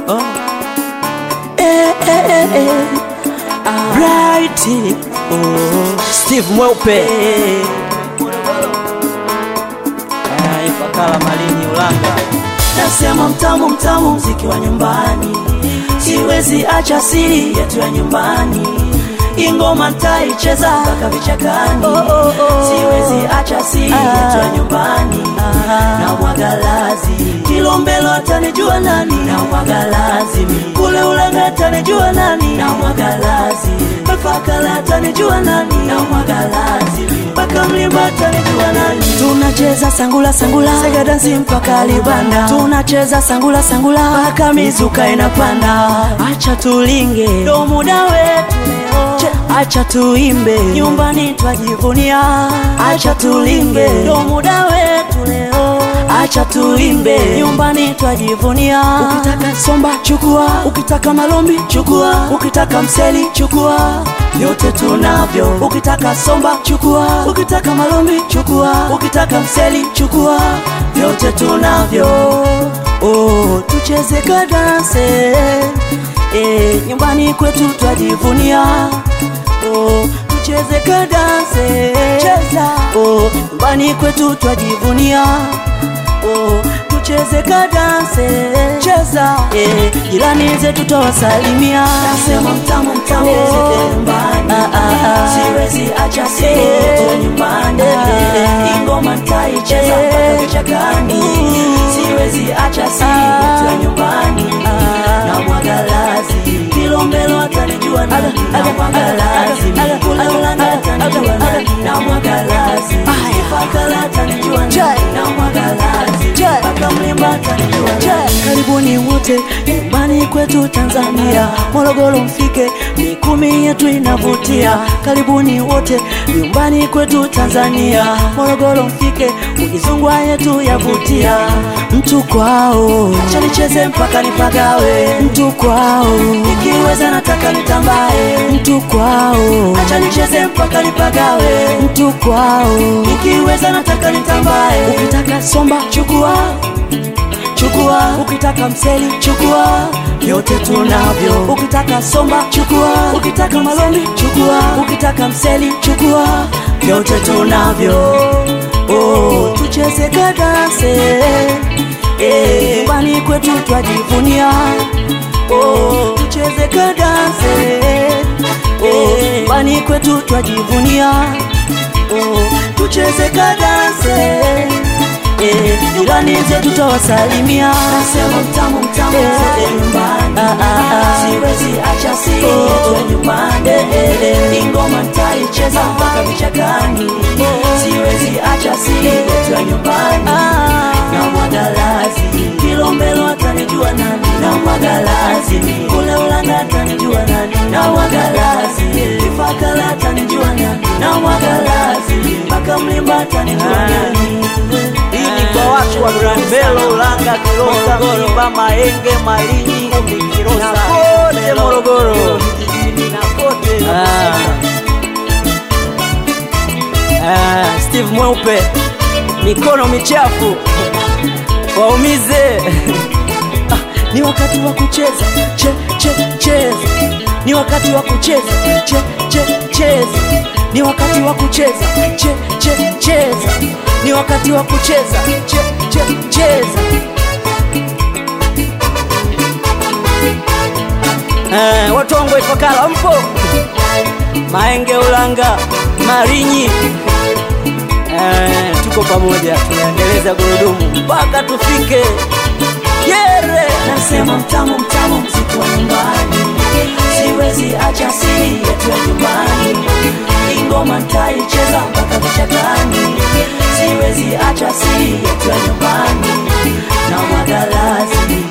Oh. Eh, eh, eh, eh. Bright. Oh. Steve Mweupe Ah, Ifakara Malini Ulanga Nasema mtamu mtamu mziki wa nyumbani, siwezi acha siri yetu ya nyumbani. Ingoma ntaicheza mpaka vichakani, siwezi acha siri yetu ya nyumbani. Na mwagalazi Kilombelo atanijua nani? Na mwagalazi kule Ulanga atanijua nani? Na mwagalazi Ifakara atanijua nani? Na mwagalazi mpaka Mlimba atanijua nani? Tunacheza sangula sangula, sega dansi mpaka Libanda. Tunacheza sangula sangula mpaka mizuka inapanda. Acha tulinge, ndo muda wetu leo. Che, Acha tuimbe, nyumbani twajivunia. Acha tulinge, ndo muda wetu leo. Acha tuimbe, nyumbani twajivunia. Ukitaka somba chukua, ukitaka malombi chukua, ukitaka mseli chukua, vyote tunavyo. Ukitaka somba chukua, ukitaka malombi chukua, ukitaka mseli chukua, vyote tunavyo. Oh, tucheze kadanse eh, nyumbani kwetu twajivunia. Oh, tucheze kadanse cheza. Oh, nyumbani kwetu twajivunia. Oh, tucheze kadanse cheza. Eh, jirani zetu tawasalimia. Nasema mtamu mtamu Oh. nyumbani. Ah, ah, ah. Siwezi acha siri Eh. yetu nyumbani. Eh. Ingoma ntaicheza Eh. mpaka vichakani. Siwezi acha siri yetu ya nyumbani. Na mwagalazi Kilombelo atanijua nani? Na mwagalazi kule Ulanga atanijua nani? Na mwagalazi Ifakara atanijua nani? Na mwagalazi mpaka Mlimba atanijua nani? Karibuni wote nyumbani kwetu Tanzania, Morogoro mfike, mikumi yetu inavutia. Karibuni wote nyumbani kwetu Tanzania, Morogoro mfike, ukizungwa yetu yavutia. Mtu kwao, acha nicheze mpaka nipagawe. Mtu kwao, ikiweza nataka nitambae. Mtu kwao, acha nicheze mpaka nipagawe. Mtu kwao, ikiweza nataka nitambae. Ukitaka somba chukua chukua ukitaka mseli chukua vyote tunavyo ukitaka somba chukua ukitaka malombi chukua ukitaka mseli chukua vyote tunavyo oh, tucheze kadanse eh, nyumbani kwetu twajivunia oh, tucheze kadanse eh, nyumbani kwetu twajivunia oh, tucheze kadanse Eh, jirani zetu tawasalimia. Nasema mtamu mtamu Eh, zote nyumbani. ah, ah, ah. Siwezi acha siri Oh. yetu ya nyumbani. eh. Ingoma ntaicheza mpaka vichakani. Siwezi acha siri yetu ya nyumbani. Na mwagalazi Kilombelo atanijua nani? Na mwagalazi kule Ulanga atanijua nani? Na mwagalazi Ifakara atanijua nani? Na mwagalazi mpaka Mlimba atanijua Ah. nani? Hii ni kwa watu wa Kilombero, Ulanga, Kilosa, Mlimba, Mahenge, Malinyi na kote Morogoro vijijini na kote Ah, Steve Mweupe, mikono michafu waumize. Ah, ni wakati wa kucheza che, che, cheza. Ni wakati wa kucheza che, che, cheza. Ni wakati wa kucheza che, che, cheza. Ni wakati wa kucheza che, che, cheza. Eh, watu wangu wa Ifakara mpo? Mahenge, Ulanga, Malinyi eh, tuko pamoja, tunaendeleza gurudumu mpaka tufike Yere. Nasema mtamu mtamu mziki wa nyumbani, siwezi acha siri yetu ya nyumbani. Ingoma ntaicheza mpaka vichakani, siwezi acha siri yetu ya nyumbani. Na mwagalazi